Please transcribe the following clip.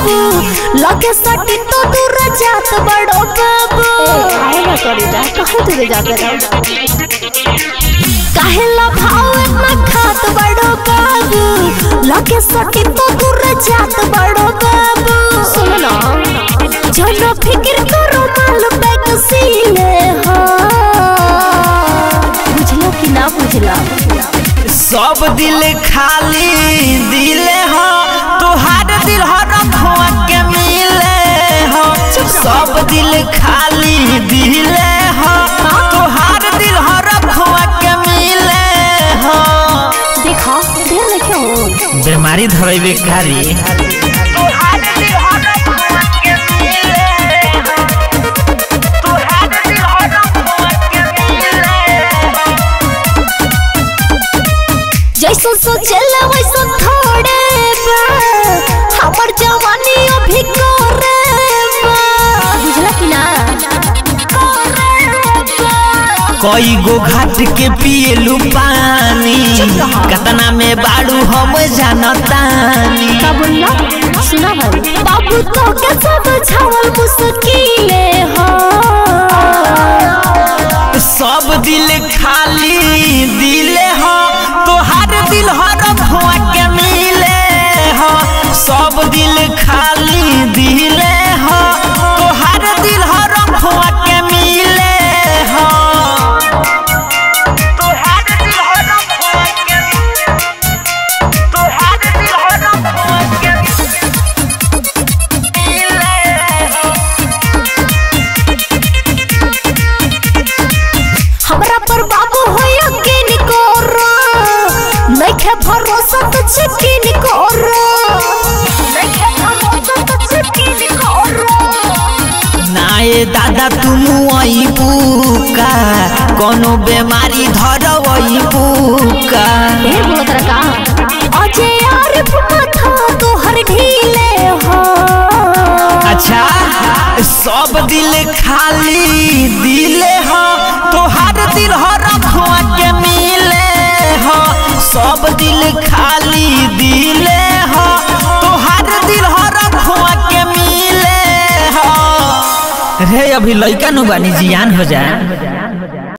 बाबू लगे सटी तो दूर जात बड़ो बाबू काहे ना करी जा कहाँ तुझे जाते रहो काहे ला भाव इतना खात बड़ो बाबू लगे सटी तो दूर जात बड़ो बाबू सुनो ना जनो फिक्र करो माल बैग सीले हो बुझलो कि ना बुझला सब दिल खाली दिले हो तुहार दिल हो रखुआ के मिले हो सब दिल खाली दिले हो तुहार दिल हो रखुआ के मिले हो देखा देर लेके हो बीमारी धरेबे कारी जैसन सोचेला वैसन थोड़े बा हमर जवानी अभी करे बा बुझला कि ना कई गो घाट के पिएलू पानी कतना में बाड़ू हम जानतानी का बोलला सुना भाई बाबू तो के सब छावल मुश्किले हो सब दिल खाली दिले हो तोहार दिल हो रखुआ के मिले हो सब दिल खाली दिले हो तोहार दिल हो रखुआ के मिले हो तोहार दिल हो रखुआ के तोहार दिल हो रखुआ के मिले हो हमरा पर बाबू हो यकीन करो नइखे भरोसा तो यकीन करो नइखे भरोसा तो यकीन करो नाए दादा तुम अबू का कोनो बेमारी धरबू का ढेर बोलो तेरा का अजय यार माथा तोहर ढीले हो अच्छा सब दिल खाली दिले हो तोहार दिल हो रखुआ के मिले हो सब दिल खाली दिले हो तोहार दिल हो रखुआ के मिले हो रे अभी लइका नु बानी जियान हो जाए